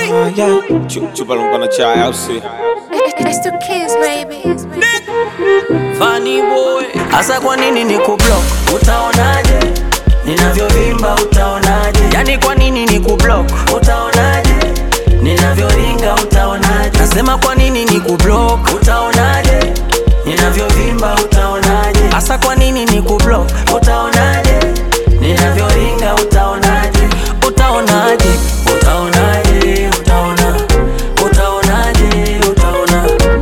Ah, yeah. Chu- Chupa lumpa na chai au si? It's the kids, baby. Funny boy, hasa kwa nini ni kublock? Utaonaje ninavyovimba? Utaonaje yani, kwa nini ni kublock? Utaonaje ninavyoringa? Utaonaje nasema kwa nini ni kublock? Utaonaje ninavyovimba? Utaonaje hasa kwa nini ni kublock? Utaonaje ninavyoringa? Utaonaje utaonaje utaonaje utaona utaonaje utaona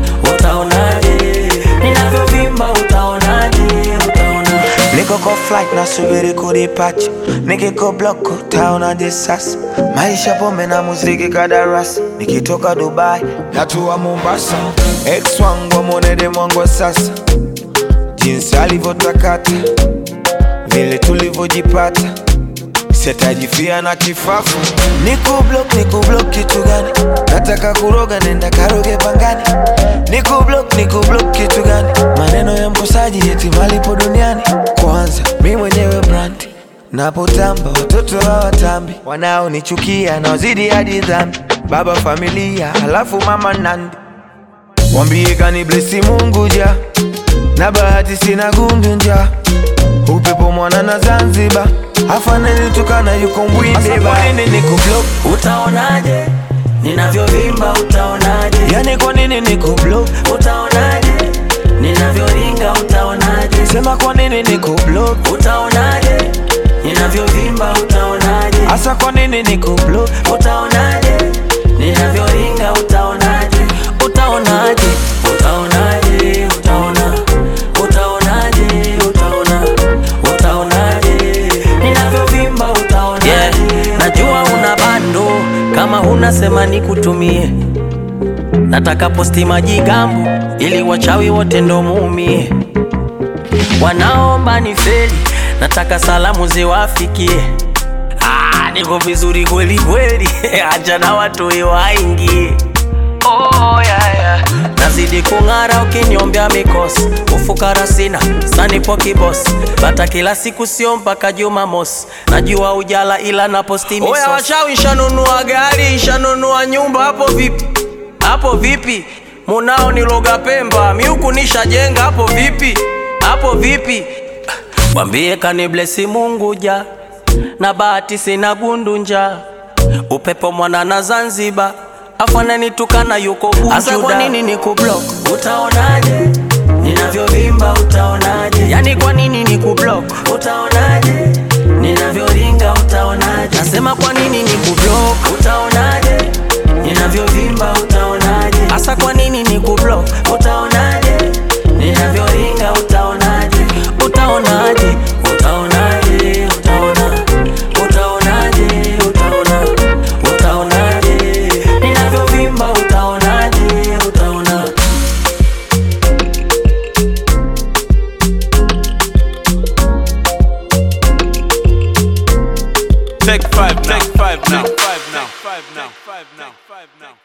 utaonaje ninavyovimba utaonaje utaona Niko kwa flight nasubiri kudipacha, nikiko block utaonaje sasa? Maisha pombe na muziki kadarasa, nikitoka Dubai natua Mombasa. Ex wangu amwonede mwangu wa sasa, jinsi alivyotakata, vile tulivyojipata sitajifia na kifafu. Niko block, niko block kitu gani? Nataka kuroga, nenda karoge pangani. Niko block, niko block kitu gani? Maneno ya mkosaji eti malipo duniani. Kwanza mi mwenyewe brand napotamba, watoto hawatambi, wanaonichukia naozidi hadi dhambi. Baba familia, halafu mama nandi, wambie kani blesi Mungu ja na bahati sina gundu nja upepo mwana na Zanzibar afananitukana yuko mbwinde ba nini niko block utaonaje ninavyovimba utaonaje yani kwa nini niko block utaonaje ninavyoringa utaonaje sema kwa nini niko block utaonaje ninavyovimba utaonaje hasa kwa nini niko block utaonaje ninavyoringa utaonaje utaonaje utaonaje utaona utaonaje utaona utaonaje ninavyovimba utaonaje yeah. najua una bando kama huna sema nikutumie nataka posti majigambo ili wachawi wote ndo muumie wanaomba ni feli nataka salamu ziwafikie Ah, niko vizuri kweli kweli acha na watu waingie oh, yeah, yeah. nazidi kung'ara ukinyombea mikosi ufukara sina sanipo kibosi bata kila siku sio mpaka jumamosi najua ujala ila naposti oya wachawi shanunua gari shanunua nyumba hapo vipi hapo vipi munao niloga pemba miuku nishajenga hapo vipi hapo vipi Wambie kaniblesi Mungu ja na bahati sina gundu-nja upepo mwana na Zanzibar afananitukana yuko Bujuda. kwa nini nikublock? Utaonaje ninavyovimba? Utaonaje yani kwa nini nikublock? Utaonaje ninavyoringa? Utaonaje nasema kwa nini nikublock? Utaonaje ninavyovimba? Utaonaje hasa kwa nini nikublock? Utaonaje ninavyoringa? Utaonaje utaonaje utaonaje utaona utaonaje utaona utaonaje ninavyovimba utaonaje utaona Take five now. Take five now. Take five now. Take five now. Take five now.